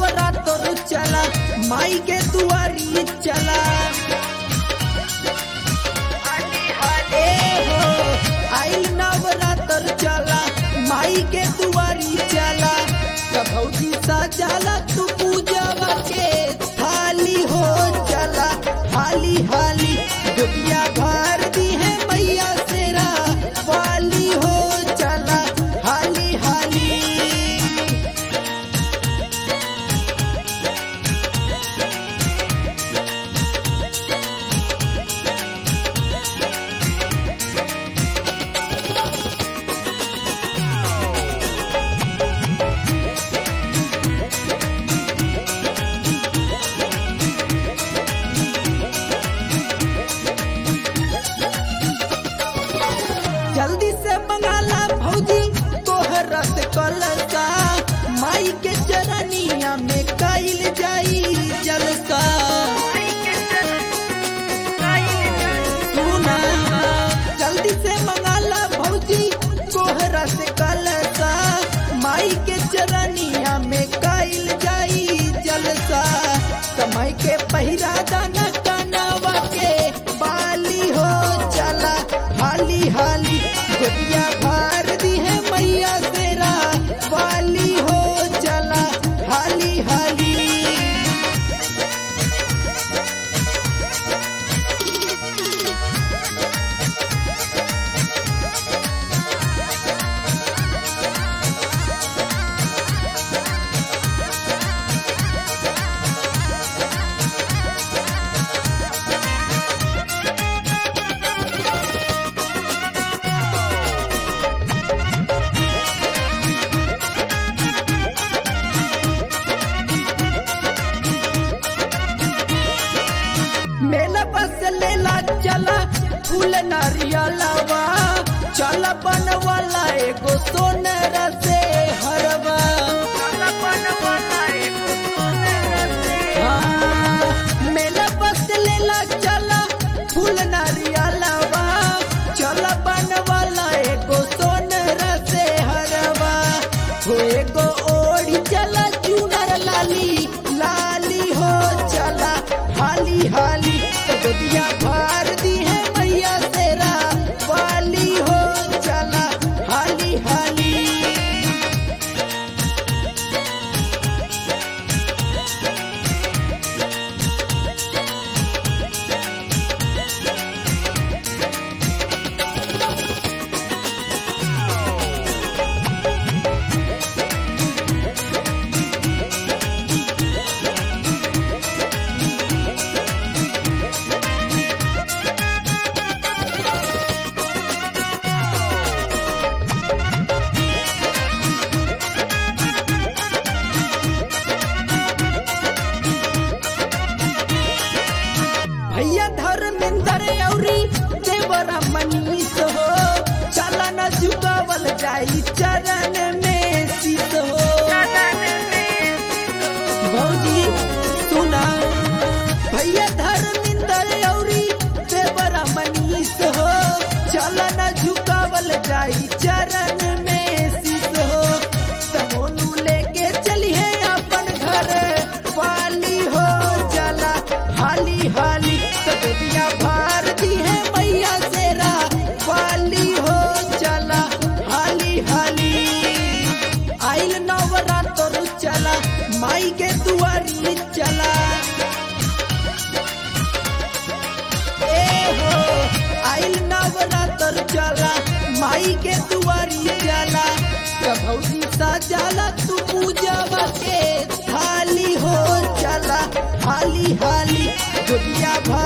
नवरात्र चला माई के दुआरी चला ए हो आई नवरात्र चला माई के दुआरी चला कभौजी सजाला तू पूजवा के थाली हो चला हाली हाली दुनिया भर दी है मैया तेरा वाली हो चला हाली हाली जल्दी से मंगाला भौजी तोहरा से कलसा माई के चरनिया में कइल जाई जलसा सुना जल्दी से मंगाला भौजी तोहरा से कलसा माई के चरनिया में कइल जाई जलसा समय के पहिरा दाना कानावा के बाली हो चला हाली हाली गोदिया भर दी है मैया तेरा वाली हो चला हाली हाली मेला बस लेला चला फूल नारियलवा चला बनवाला एगो सोनरा से हरवा हाँ, मेला बस लेला चला फूल नारियलवा चला बनवाला एगो सोनरा से हरवा हो एगो ओढ़ी चला चुनर लाली लाली हो चला हाली हाली गोदिया भर दी है मैया तेरा वाली हो चला हाली हाली भैया धर्मेंद्र औरी देवरा मनीष हो चला न झुकावल जाई चरण में शीत हो भौजी सुना भैया धर्मेंद्र औरी देवरा मनीष हो चला न झुकावल जाई चरण में शीत हो समोनू लेके चली है अपन घर वाली हो चला हाली हाली सदिया भारती है मैया तेरा वाली हो चला हाली हाली आइल नवरात्र चला माई के दुआरी चला ए हो आइल नवरात्र चला माई के दुआरी चला प्रभौजी सजाला तू पूजवा के थाली हो चला हाली हाली दुनिया भर